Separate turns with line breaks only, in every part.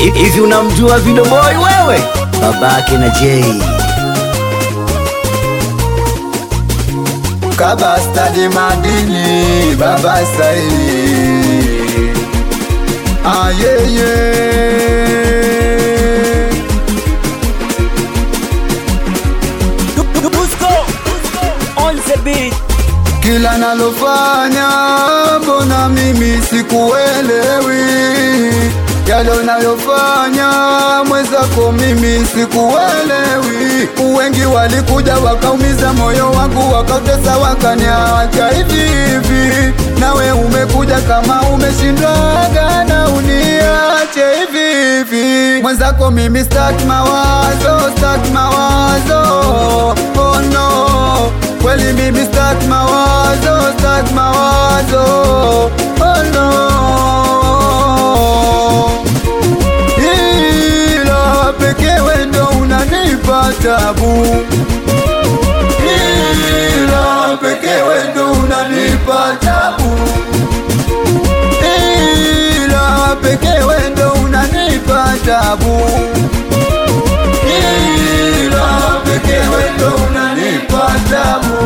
Hivi unamjua Video Boy wewe? Babake na Jay.
Kaba stadi madini baba saili ayeye
on the beat.
kila nalofanya mbona mimi sikuelewi yale unayofanya mwenzako mimi sikuelewi wengi walikuja wakaumiza moyo wangu wakautesa wakaniacha hivi hivi nawe umekuja kama umeshindaga na uniache hivi hivi mwenzako mimi staki mawazo staki mawazo oh no kweli mimi staki mawazo staki mawazo oh no ila pekee wendo unanipa tabu ila pekee wendo unanipa tabu ila pekee wendo unanipa tabu ila pekee wendo unanipa tabu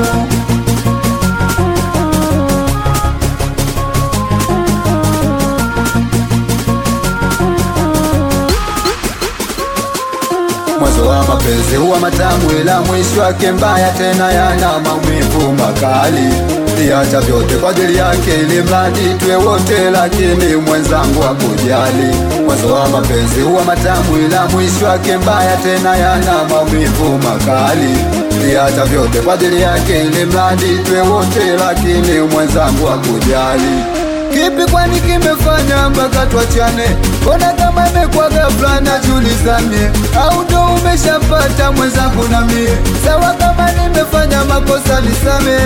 mwanzo wa mapenzi huwa matamu, ila mwisho wake mbaya, tena yana maumivu makali. Liacha vyote kwa ajili yake, ili mradi tuwe wote, lakini mwenzangu hakujali. Mwanzo wa mapenzi huwa matamu, ila mwisho wake mbaya, tena yana maumivu makali. Liacha vyote kwa ajili yake, ili mradi tuwe wote, lakini mwenzangu hakujali. Kipi kwani kimefanya mpaka tuachane? Mbona kama imekuwa ghafla najulizane, au ndo umeshapata mwenzangu na mie? Sawa, kama nimefanya makosa nisame,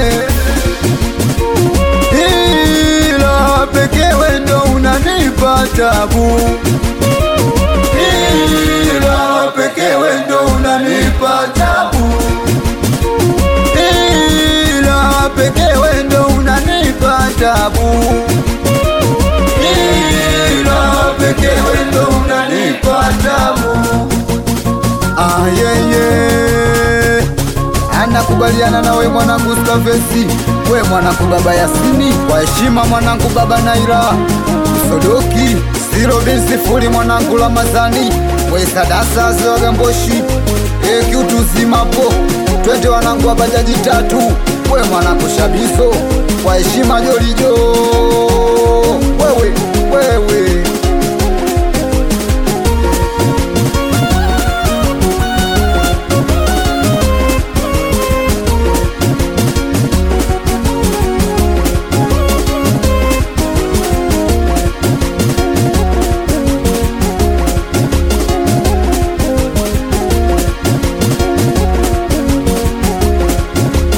ila pekee wendo unanipa tabu, ila pekee wendo unanipa tabu, ila pekee wendo unanipa tabu ila pekee wendo unanipa tabu. Ayeye anakubaliana nawe mwanangu Skavesi, we mwanangu baba Yasini, kwa heshima mwanangu baba Naira Sodoki Siro bin sifuri mwanangu Ramazani, we Sadasa Zogamboshi ekiutuzimapo twende wanangu wa bajaji tatu, we mwanangu Shabiso, kwa heshima Jolijo wewe wewe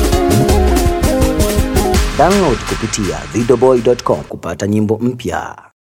Download kupitia videoboy.com kupata nyimbo mpya.